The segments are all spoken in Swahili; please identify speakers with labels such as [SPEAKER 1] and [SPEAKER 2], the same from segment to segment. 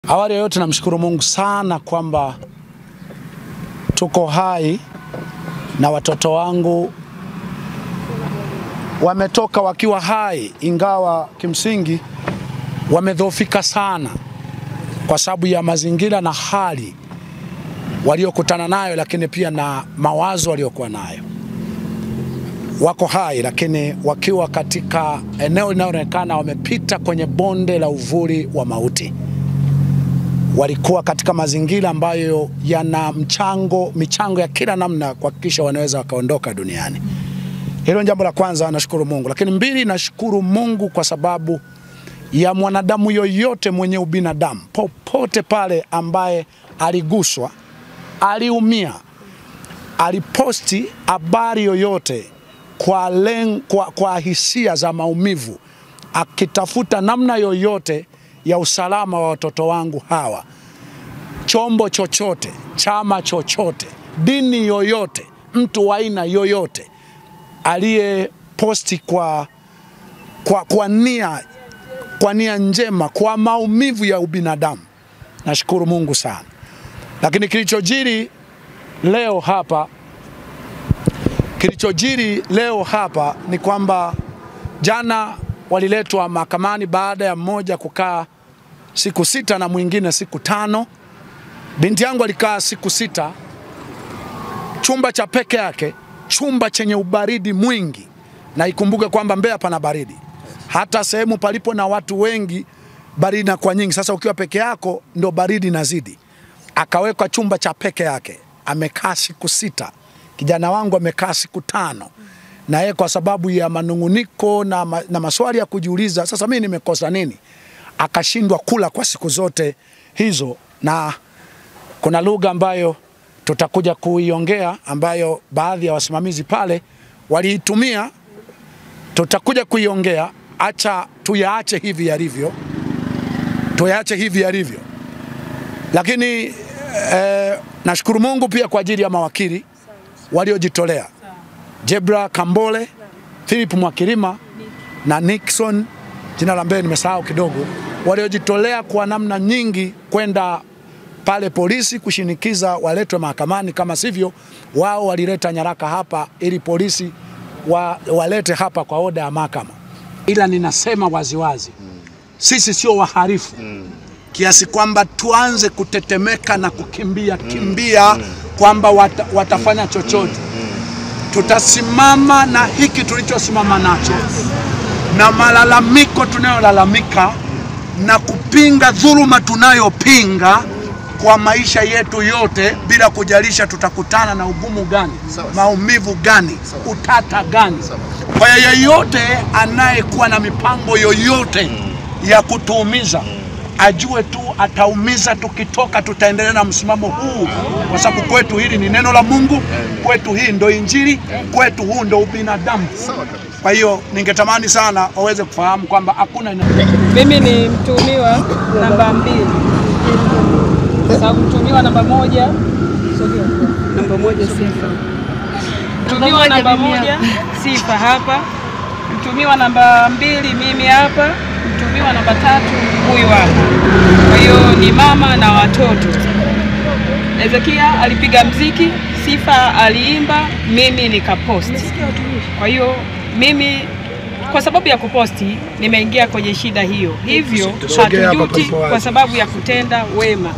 [SPEAKER 1] Awali ya yote namshukuru Mungu sana kwamba tuko hai na watoto wangu wametoka wakiwa hai, ingawa kimsingi wamedhoofika sana kwa sababu ya mazingira na hali waliokutana nayo, lakini pia na mawazo waliokuwa nayo. Wako hai lakini wakiwa katika eneo linaloonekana wamepita kwenye bonde la uvuli wa mauti. Walikuwa katika mazingira ambayo yana mchango michango ya kila namna kuhakikisha wanaweza wakaondoka duniani. Hilo ni jambo la kwanza, nashukuru Mungu. Lakini mbili, nashukuru Mungu kwa sababu ya mwanadamu yoyote mwenye ubinadamu popote pale ambaye aliguswa, aliumia, aliposti habari yoyote kwa, len, kwa, kwa hisia za maumivu, akitafuta namna yoyote ya usalama wa watoto wangu hawa, chombo chochote, chama chochote, dini yoyote, mtu wa aina yoyote aliyeposti kwa, kwa, kwa nia kwa nia njema, kwa maumivu ya ubinadamu, nashukuru Mungu sana. Lakini kilichojiri leo hapa, kilichojiri leo hapa ni kwamba jana waliletwa mahakamani baada ya mmoja kukaa siku sita na mwingine siku tano. Binti yangu alikaa siku sita, chumba cha peke yake, chumba chenye ubaridi mwingi, na ikumbuke kwamba Mbeya pana baridi hata sehemu palipo na watu wengi baridi inakuwa nyingi. Sasa ukiwa peke yako ndo baridi inazidi. Akawekwa chumba cha peke yake, amekaa siku sita. Kijana wangu amekaa siku tano, na yeye kwa sababu ya manunguniko na, ma, na maswali ya kujiuliza, sasa mimi nimekosa nini, akashindwa kula kwa siku zote hizo, na kuna lugha ambayo tutakuja kuiongea ambayo baadhi ya wasimamizi pale waliitumia, tutakuja kuiongea acha tuyaache hivi yalivyo, tuyaache hivi yalivyo. Lakini eh, nashukuru Mungu pia kwa ajili ya mawakili waliojitolea, Jebra Kambole, Philip Mwakilima na Nixon, jina la mbele nimesahau kidogo, waliojitolea kwa namna nyingi kwenda pale polisi kushinikiza waletwe mahakamani, kama sivyo wao walileta nyaraka hapa ili polisi wa, walete hapa kwa oda ya mahakama ila ninasema waziwazi mm. sisi sio wahalifu mm. kiasi kwamba tuanze kutetemeka na kukimbia mm. kimbia mm. kwamba wata, watafanya chochote mm. tutasimama na hiki tulichosimama nacho na malalamiko tunayolalamika na kupinga dhuluma tunayopinga kwa maisha yetu yote bila kujalisha tutakutana na ugumu gani, maumivu gani, utata gani. Kwa hiyo yeyote anayekuwa na mipango yoyote ya kutuumiza ajue tu ataumiza. Tukitoka tutaendelea na msimamo huu, kwa sababu kwetu hili ni neno la Mungu, kwetu hii ndo Injili, kwetu huu ndo ubinadamu. Kwa hiyo ningetamani sana waweze kufahamu kwamba hakuna.
[SPEAKER 2] Mimi ni mtuhumiwa namba mbili sababu mtumiwa namba moja namba moja sifa, mtumiwa namba moja sifa hapa, mtumiwa namba mbili mimi hapa, mtumiwa namba tatu huyu hapa. Kwa hiyo ni mama na watoto. Ezekia alipiga mziki, Sifa aliimba, mimi nikaposti. Kwa hiyo mimi kwa sababu ya kuposti nimeingia kwenye shida hiyo, hivyo hatujuti kwa sababu ya kutenda wema.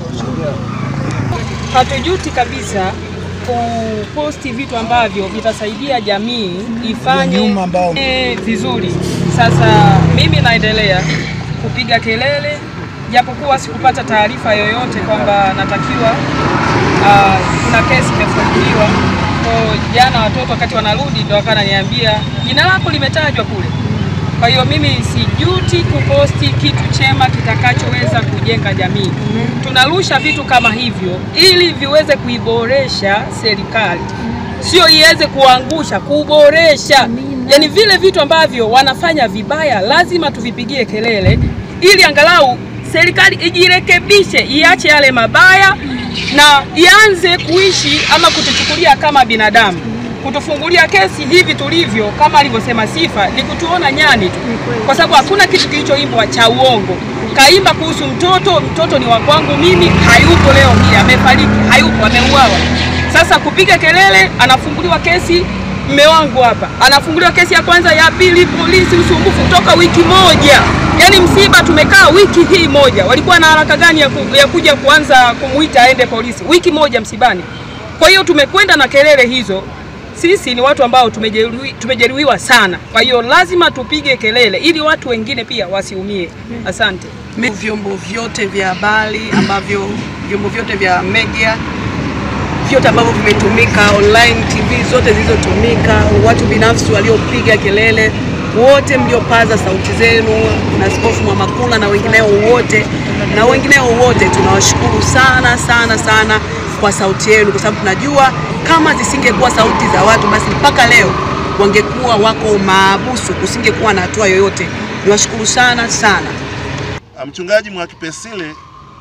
[SPEAKER 2] Hatujuti kabisa kuposti vitu ambavyo vitasaidia jamii ifanye e, vizuri. Sasa mimi naendelea kupiga kelele, japokuwa sikupata taarifa yoyote kwamba natakiwa uh, kuna kesi imefunguliwa. Kwa jana watoto wakati wanarudi ndo wakananiambia jina lako limetajwa kule. Kwa hiyo mimi sijuti kuposti kitu chema kitakachoweza kujenga jamii. Tunarusha vitu kama hivyo ili viweze kuiboresha serikali, sio iweze kuangusha, kuboresha. Yaani vile vitu ambavyo wanafanya vibaya lazima tuvipigie kelele, ili angalau serikali ijirekebishe, iache yale mabaya na ianze kuishi ama kutuchukulia kama binadamu. kutufungulia kesi hivi tulivyo, kama alivyosema Sifa, ni kutuona nyani tu, kwa sababu hakuna kitu kilichoimbwa cha uongo. Kaimba kuhusu mtoto, mtoto ni wa kwangu mimi, hayupo leo hii, amefariki, hayupo, ameuawa. Sasa kupiga kelele, anafunguliwa kesi mme wangu hapa anafunguliwa kesi ya kwanza, ya pili, polisi, usumbufu toka wiki moja. Yaani msiba tumekaa wiki hii moja, walikuwa na haraka gani ya, ku, ya kuja kuanza kumuita aende polisi? Wiki moja msibani. Kwa hiyo tumekwenda na kelele hizo. Sisi ni watu ambao tumejeruhi, tumejeruhiwa sana, kwa hiyo lazima tupige kelele ili watu wengine pia wasiumie. Asante.
[SPEAKER 3] Vyombo vyote vya habari ambavyo vyombo vyote vya media vyote ambavyo vimetumika online, TV zote zilizotumika, watu binafsi waliopiga kelele, wote mliopaza sauti zenu, na Askofu Mwamakula na wengineo wote na wengineo wote, tunawashukuru sana sana sana kwa sauti yenu, kwa sababu tunajua kama zisingekuwa sauti za watu, basi mpaka leo wangekuwa wako maabusu, kusingekuwa na hatua yoyote. Niwashukuru sana sana.
[SPEAKER 4] Mchungaji Mwakipesile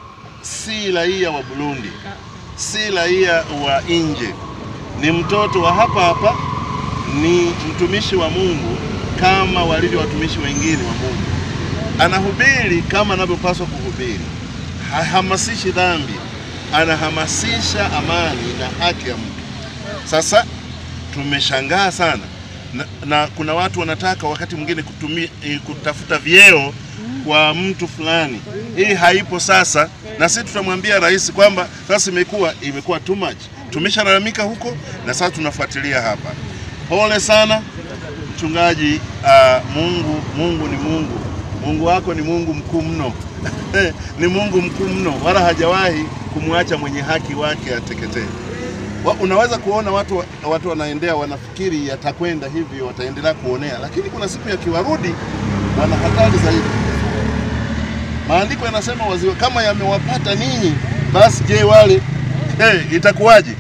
[SPEAKER 4] si raia wa Burundi, si raia wa nje, ni mtoto wa hapa hapa, ni mtumishi wa Mungu kama walivyo watumishi wengine wa Mungu. Anahubiri kama anavyopaswa kuhubiri, hahamasishi dhambi, anahamasisha amani na haki ya mtu. Sasa tumeshangaa sana na, na kuna watu wanataka wakati mwingine kutumia kutafuta vyeo kwa mtu fulani. Hii haipo sasa, na sisi tutamwambia rais kwamba sasa imekuwa imekuwa too much. Tumeshalalamika huko na sasa tunafuatilia hapa. Pole sana mchungaji. Uh, Mungu Mungu ni Mungu, Mungu wako ni Mungu mkuu mno ni Mungu mkuu mno, wala hajawahi kumwacha mwenye haki wake ateketee. Wa, unaweza kuona watu watu wanaendea wanafikiri yatakwenda hivyo, wataendelea kuonea, lakini kuna siku yakiwarudi wana hatari zaidi. Maandiko yanasema waziwa kama yamewapata ninyi, basi je, wale hey, itakuwaje?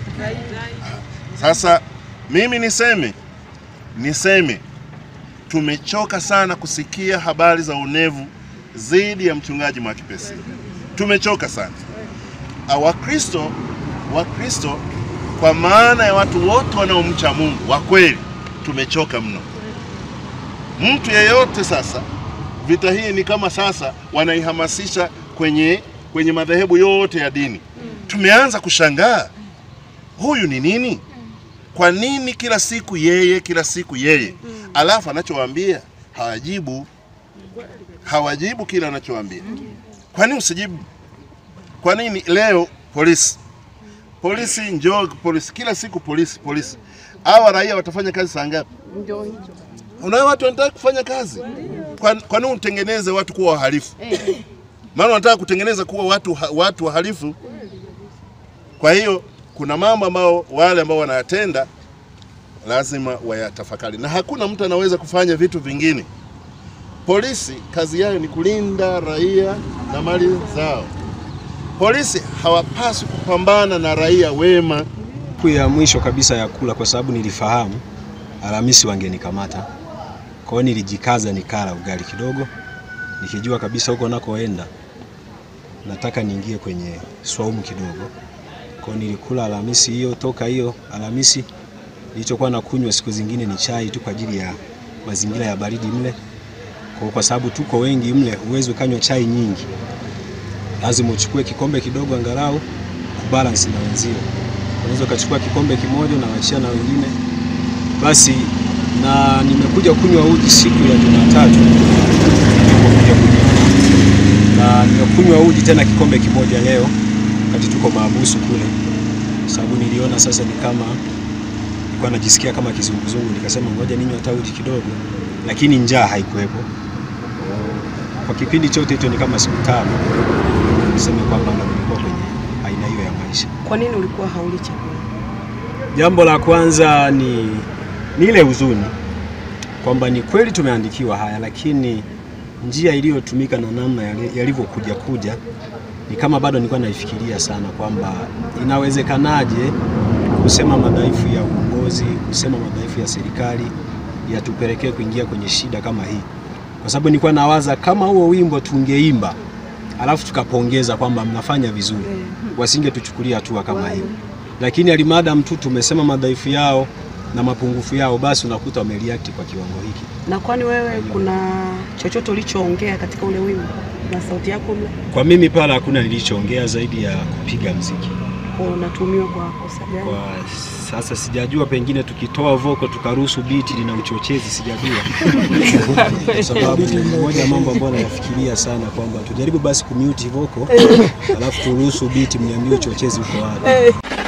[SPEAKER 4] Sasa mimi niseme niseme, tumechoka sana kusikia habari za unevu dhidi ya mchungaji Mwakipesile. Tumechoka sana Wakristo, Wakristo kwa maana ya watu wote wanaomcha Mungu wa kweli, tumechoka mno. Mtu yeyote sasa vita hii ni kama sasa wanaihamasisha kwenye, kwenye madhehebu yote ya dini. Tumeanza kushangaa huyu ni nini? Kwa nini kila siku yeye, kila siku yeye, alafu anachowaambia hawajibu, hawajibu kila anachowaambia. Kwa nini usijibu? Kwa nini leo polisi polisi njoo polisi, kila siku polisi polisi, hawa raia watafanya kazi saa ngapi? Unao watu wanataka kufanya kazi, kwa, kwa nini utengeneze watu kuwa wahalifu? Maana wanataka kutengeneza kuwa watu, watu wahalifu. Kwa hiyo kuna mambo ambao wale ambao wanayatenda lazima wayatafakari, na hakuna mtu anaweza kufanya vitu vingine. Polisi kazi yao ni kulinda raia na mali zao. Polisi hawapaswi kupambana na raia wema.
[SPEAKER 5] Siku ya mwisho kabisa ya kula, kwa sababu nilifahamu Alhamisi wangenikamata, kwa hiyo nilijikaza nikala ugali kidogo, nikijua kabisa huko nakoenda nataka niingie kwenye swaumu kidogo. Kwa hiyo nilikula Alhamisi hiyo. Toka hiyo Alhamisi nilichokuwa nakunywa siku zingine ni chai tu kwa ajili ya mazingira ya baridi mle, kwa, kwa sababu tuko wengi mle, huwezi ukanywa chai nyingi lazima uchukue kikombe kidogo angalau kubalance na wenzio. Unaweza ukachukua kikombe kimoja na wachia na wengine basi. Na nimekuja kunywa uji siku ya Jumatatu, nilipokuja kunywa na nimekunywa uji tena kikombe kimoja leo wakati tuko maabusu kule, sababu niliona sasa ni kama nilikuwa najisikia kama kizunguzungu, nikasema ngoja ninywe hata uji kidogo, lakini njaa haikuwepo kwa kipindi chote hicho, ni kama siku tano niseme kwamba nilikuwa kwenye aina hiyo ya maisha.
[SPEAKER 3] Kwa nini ulikuwa hauli chakula?
[SPEAKER 5] Jambo la kwanza ni, ni ile huzuni kwamba ni kweli tumeandikiwa haya, lakini njia iliyotumika na namna yalivyokuja kuja ni kama bado nilikuwa naifikiria sana kwamba inawezekanaje kusema madhaifu ya uongozi, kusema madhaifu ya serikali yatupelekee kuingia kwenye shida kama hii, kwa sababu nilikuwa nawaza kama huo wimbo tungeimba alafu tukapongeza kwamba mnafanya vizuri, wasingetuchukulia hatua kama hiyo. Lakini alimadam tu tumesema madhaifu yao, na mapungufu yao, basi unakuta wamereact kwa kiwango hiki.
[SPEAKER 3] Na kwani wewe kuna chochote ulichoongea katika ule wimbo na sauti yako mle
[SPEAKER 5] Kwa mimi pale hakuna nilichoongea zaidi ya kupiga mziki.
[SPEAKER 3] unatumiwa kwa kosa gani?
[SPEAKER 5] Kwa sasa sijajua, pengine tukitoa voko tukaruhusu biti lina uchochezi, sijajua kwa sababu moja ya mambo ambayo nayafikiria sana kwamba tujaribu basi kumute voko alafu turuhusu biti, mniambie uchochezi uko wapi.